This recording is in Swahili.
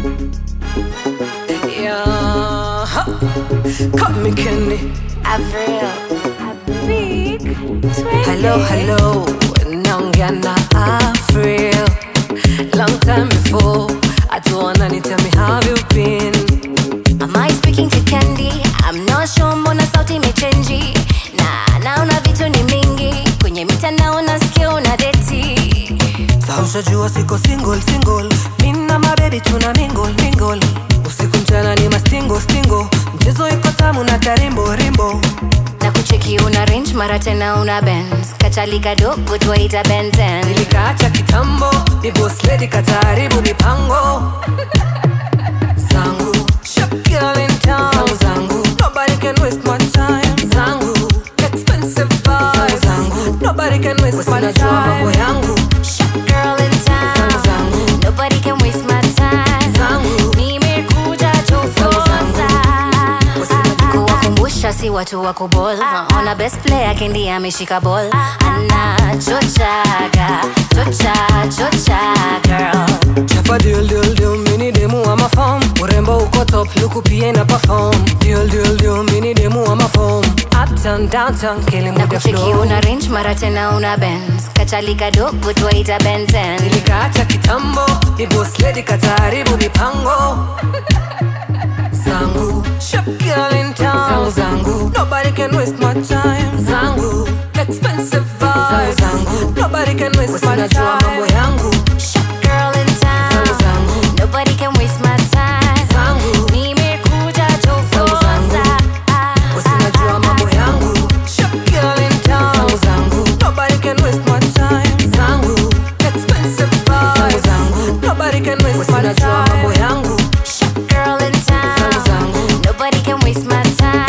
Yeah, ha. Cut me candy. Avril. Big. Hello, hello. Naongea na April. Long time before. Atuona ni tell me how you been. Am I speaking to Candy? I'm not sure mbona sauti imechenji na naona vitu ni mingi kwenye mitandao nasikia una deti Sa ushajua siko single single. Mina mabebi tuna mingle mingle. Usiku mchana ni mastingo stingo. Mchezo iko tamu na tarimbo rimbo. na kucheki una range mara tena una Benz kachali kadogo twaita Benzen Nilikaacha kitambo. Ni boss lady kataharibu mipango. Zangu. Shop girl in town. Zangu zangu. Nobody can waste my time. Zangu. Expensive vibes. Zangu. Nobody can waste my time. mambo yangu. Shop girl in Zangu town zangu. nobody can waste my time Zangu. nimekuja chokoza kuwakumbusha si watu wa kubol ona best player kendi ameshika ball anachochaga chocha chocha girl Chapa deal deal deal mini demu ama form Urembo uko top luku pia ina perform Deal deal deal mini demu ama form Uptown downtown kili na muda kucheki flow una range mara tena una Benz kachali kadogo twaita Benzen Nilikaacha kitambo Ni boss lady kataharibu mipango Zangu Shop girl in town Zangu zangu Nobody can waste my time Zangu Expensive vibes Zangu zangu Nobody can waste my time mambo yangu Shop girl in Zangu town zangu nobody can waste my time Zangu nimekuja Zangu chokoza Usinajua mambo yangu Shop girl in town Zangu zangu Nobody can waste my time Zangu Expensive vibes Zangu zangu Nobody can waste my time mambo yangu Shop girl in town Zangu zangu nobody can waste my time